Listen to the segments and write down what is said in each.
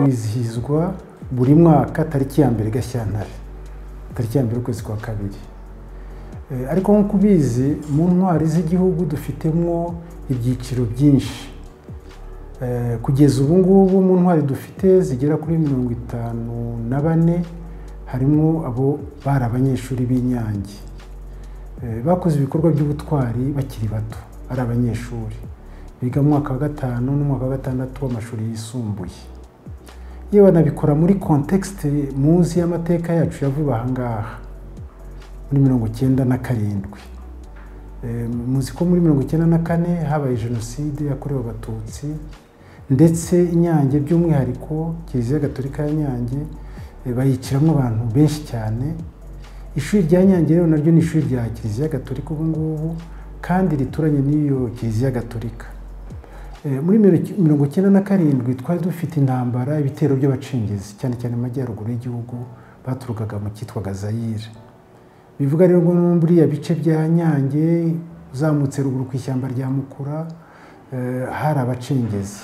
wizihizwa buri mwaka tariki ya mbere gashyantare tariki ya mbere ukwezi kwa kabiri ariko nk'uko ubizi mu ntwari z'igihugu dufitemo ibyiciro byinshi kugeza ubu ngubu mu ntwari dufite zigera kuri mirongo itanu na bane harimo abo bari abanyeshuri b'inyange bakoze ibikorwa by'ubutwari bakiri bato ari abanyeshuri biga mu mwaka wa gatanu n'umwaka wa gatandatu w'amashuri yisumbuye iyo banabikora muri kontekisite munsi y'amateka yacu yavuba aha ngaha muri mirongo icyenda na karindwi muzi ko muri mirongo icyenda na kane habaye jenoside yakorewe abatutsi ndetse inyange by'umwihariko kiliziya gatolika ya nyange bayiciramo abantu benshi cyane ishuri rya nyange rero naryo ni ishuri rya kiliziya gatolika ubu ngubu kandi rituranye n'iyo kiliziya gatolika muri mirongo icyenda na karindwi twari dufite intambara ibitero by'abacengezi cyane cyane mu majyaruguru y'igihugu baturukaga mu cyitwa gazayire bivuga rero ngo buriya bice bya nyange uzamutse ruguru ku ishyamba rya mukura hari abacengezi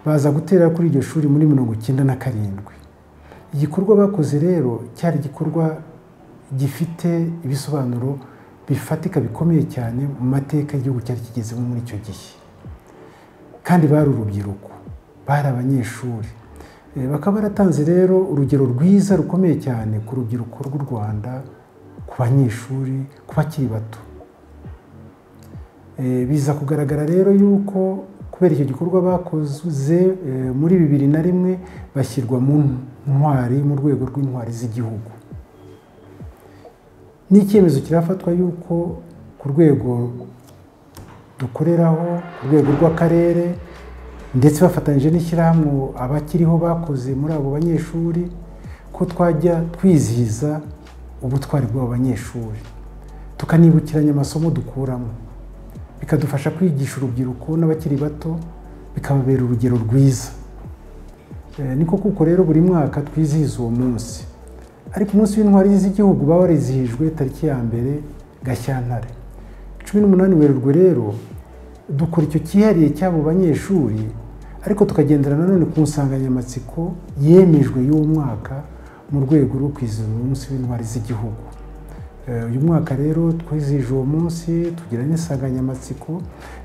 baza gutera kuri iryo shuri muri mirongo icyenda na karindwi igikorwa bakoze rero cyari igikorwa gifite ibisobanuro bifatika bikomeye cyane mu mateka y'igihugu cyari kigezemo muri icyo gihe kandi bari urubyiruko bari abanyeshuri bakaba baratanze rero urugero rwiza rukomeye cyane ku rubyiruko rw'u rwanda ku banyeshuri ku bakiri bato biza kugaragara rero yuko kubera icyo gikorwa bakoze muri bibiri na rimwe bashyirwa mu ntwari mu rwego rw'intwari z'igihugu ni icyemezo kirafatwa yuko ku rwego dukoreraho ku rwego rw'akarere ndetse bafatanyije n'ishyirahamwe abakiriho bakoze muri abo banyeshuri ko twajya twizihiza ubutwari bw'abo banyeshuri tukanibukiranya amasomo dukuramo bikadufasha kwigisha urubyiruko n'abakiri bato bikababera urugero rwiza niko kuko rero buri mwaka twizihiza uwo munsi ariko umunsi w'intwari z'igihugu baba warizihijwe tariki ya mbere gashyantare cumi n'umunani werurwe rero dukora icyo cyihariye cy'abo banyeshuri ariko tukagendera nanone ku nsanganyamatsiko yemejwe y'uwo mwaka mu rwego rwo kwizihiza umunsi w'intwari z'igihugu uyu mwaka rero twizihije uwo munsi tugira n'insanganyamatsiko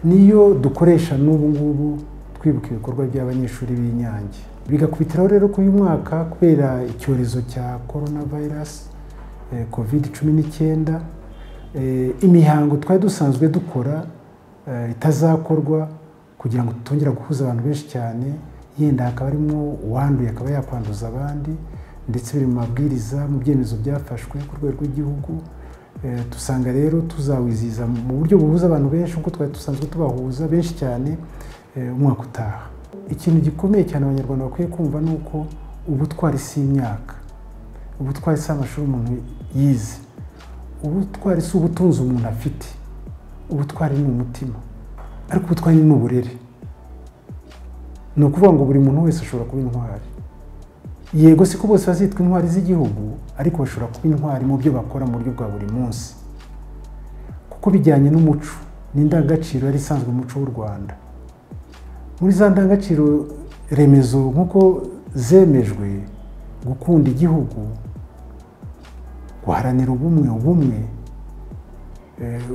niyo dukoresha n'ubu ngubu twibuka ibikorwa by'abanyeshuri b'inyange bigakubitiraho rero ko uyu mwaka kubera icyorezo cya korona virusi covid cumi n'icyenda imihango twari dusanzwe dukora itazakorwa kugira ngo tutongera guhuza abantu benshi cyane yenda hakaba harimo uwanduye akaba yakwanduza abandi ndetse biri mu mabwiriza mu byemezo byafashwe ku rwego rw'igihugu dusanga rero tuzawizihiza mu buryo buhuza abantu benshi nk'uko twari dusanzwe tubahuza benshi cyane umwaka utaha ikintu gikomeye cyane abanyarwanda bakwiye kumva ni uko ubutwari si imyaka ubutwari si amashuri umuntu yize ubutwari si ubutunzi umuntu afite ubutwari ni umutima ariko ubutwari ni uburere ni ukuvuga ngo buri muntu wese ashobora kuba intwari yego siko bose bazitwa intwari z'igihugu ariko bashobora kuba intwari mu byo bakora mu buryo bwa buri munsi kuko bijyanye n'umuco n'indangagaciro yari isanzwe umuco w'u rwanda muri za ndangagaciro remezo nk'uko zemejwe gukunda igihugu guharanira ubumwe ubumwe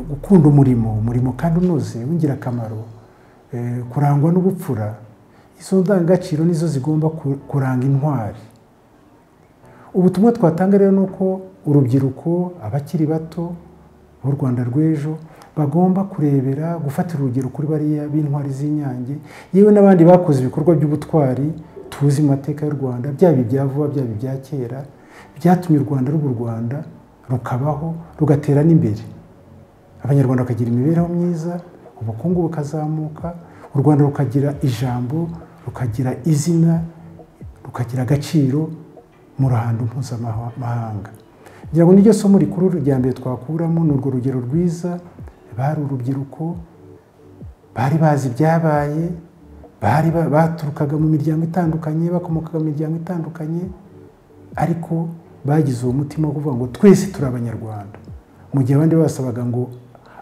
gukunda umurimo umurimo kandi unoze w'ingirakamaro kurangwa n'ubupfura izo ndangagaciro nizo zigomba kuranga intwari ubutumwa twatanga rero ni uko urubyiruko abakiri bato b'u rwanda rw'ejo bagomba kurebera gufatira urugero kuri bariya b'intwari z'inyange yewe n'abandi bakoze ibikorwa by'ubutwari tuzi mateka y'u rwanda byaba ibya vuba byaba ibya kera byatumye u rwanda ruba u rwanda rukabaho rugatera n'imbere abanyarwanda bakagira imibereho myiza ubukungu bukazamuka u rwanda rukagira ijambo rukagira izina rukagira agaciro mu ruhando mpuzamahanga ngira ngo niryo somo rikuru rya mbere twakuramo ni urwo rugero rwiza bari urubyiruko bari bazi ibyabaye bari baturukaga mu miryango itandukanye bakomokaga mu miryango itandukanye ariko bagize uwo mutima wo kuvuga ngo twese turi abanyarwanda mu gihe abandi basabaga ngo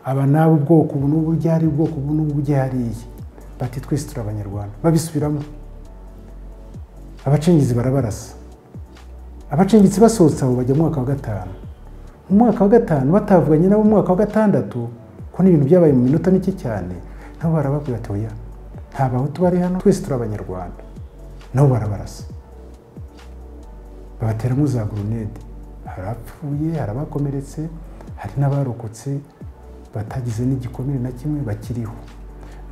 aba n'aba ubwoko ubu n'ubu ryari ubwoko ubu n'ubu ryariye bati twese turi abanyarwanda babisubiramo abacengezi barabarasa abacengezi basohotse aho bajya mu mwaka wa gatanu mu mwaka wa gatanu batavuganye nabo mu mwaka wa gatandatu ko n'ibintu byabaye mu minota mike cyane nabo barababwira ati oya nta bahutu bari hano twese turi abanyarwanda nabo barabarasa babateramo za gurunede hari abapfuye hari abakomeretse hari n'abarokotse batagize n'igikomere na kimwe bakiriho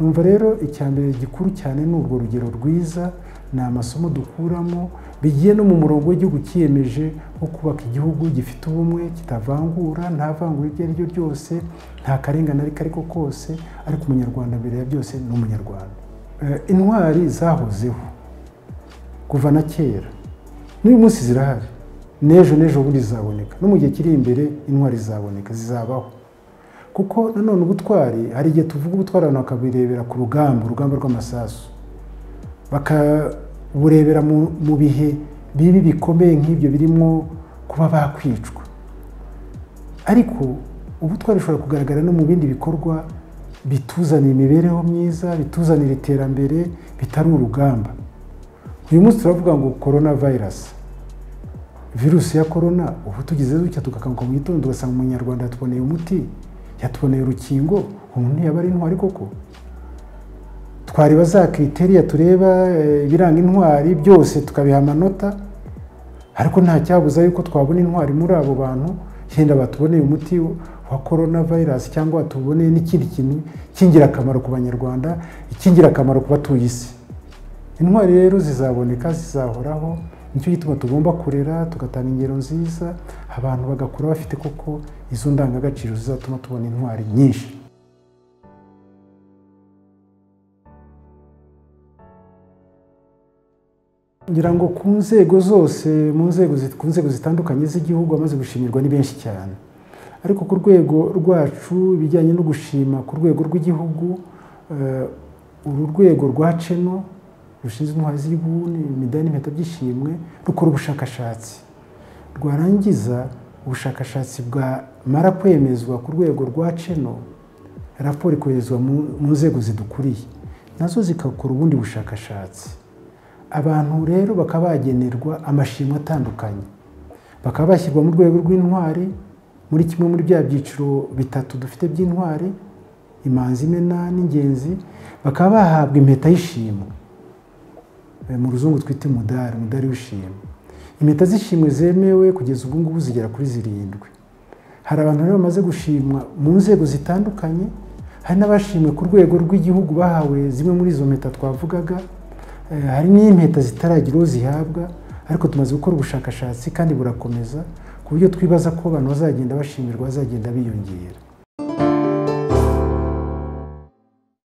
numva rero icya mbere gikuru cyane ni urwo rugero rwiza ni amasomo dukuramo bigiye no mu murongo w'igihugu cyiyemeje wo kubaka igihugu gifite ubumwe kitavangura nta vangura iryo ari ryo ryose nta karengane ariko ariko kose ariko umunyarwanda mbere ya byose ni umunyarwanda intwari zahozeho kuva na kera n'uyu munsi zirahari n'ejo n'ejo bundi zizaboneka no mu gihe kiri imbere intwari zizaboneka zizabaho kuko nanone ubutwari hari igihe tuvuga ubutwari abantu bakabirebera ku rugamba urugamba rw'amasasu bakaburebera mu bihe bibi bikomeye nk'ibyo birimo kuba bakwicwa ariko ubutwari bushobora kugaragara no mu bindi bikorwa bituzanira imibereho myiza bituzanira iterambere bitari urugamba uyu munsi turavuga ngo korona vayirasi virusi ya korona ubu tugize dutya tugakanguka mu gitondo tugasanga umunyarwanda yatuboneye umuti yatuboneye urukingo umuntu yaba ari intwari koko twareba za kiriteriya tureba ibiranga intwari byose tukabiha amanota ariko nta cyabuza yuko twabona intwari muri abo bantu yenda batuboneye umuti wa korona vayirasi cyangwa tuboneye n'ikindi kintu cy'ingirakamaro ku banyarwanda icy'ingirakamaro ku batuye isi intwari rero zizaboneka zizahoraho nicyo gituma tugomba kurera tugatanga ingero nziza abantu bagakura bafite koko izo ndangagaciro zizatuma tubona intwari nyinshi ngira ngo ku nzego zose mu nzego ku nzego zitandukanye z'igihugu amaze gushimirwa ni benshi cyane ariko ku rwego rwacu ibijyanye no gushima ku rwego rw'igihugu uru rwego rwa ceno rushinzwe intwari z'igihugu imidari n'impeta by'ishimwe rukora ubushakashatsi rwarangiza ubushakashatsi bwamara kwemezwa ku rwego rwa ceno raporo ikoherezwa mu nzego zidukuriye nazo zigakora ubundi bushakashatsi abantu rero bakaba bagenerwa amashimwe atandukanye bakaba bashyirwa mu rwego rw'intwari muri kimwe muri bya byiciro bitatu dufite by'intwari imanzi imena n'ingenzi bakaba bahabwa impeta y'ishimwe mu ruzungu twita imudari umudari w'ishimwe impeta z'ishimwe zemewe kugeza ubu ngubu zigera kuri zirindwi hari abantu rero bamaze gushimwa mu nzego zitandukanye hari n'abashimwe ku rwego rw'igihugu bahawe zimwe muri izo mpeta twavugaga hari n'impeta zitaragira uwo zihabwa ariko tumaze gukora ubushakashatsi kandi burakomeza ku buryo twibaza ko abantu bazagenda bashimirwa bazagenda biyongera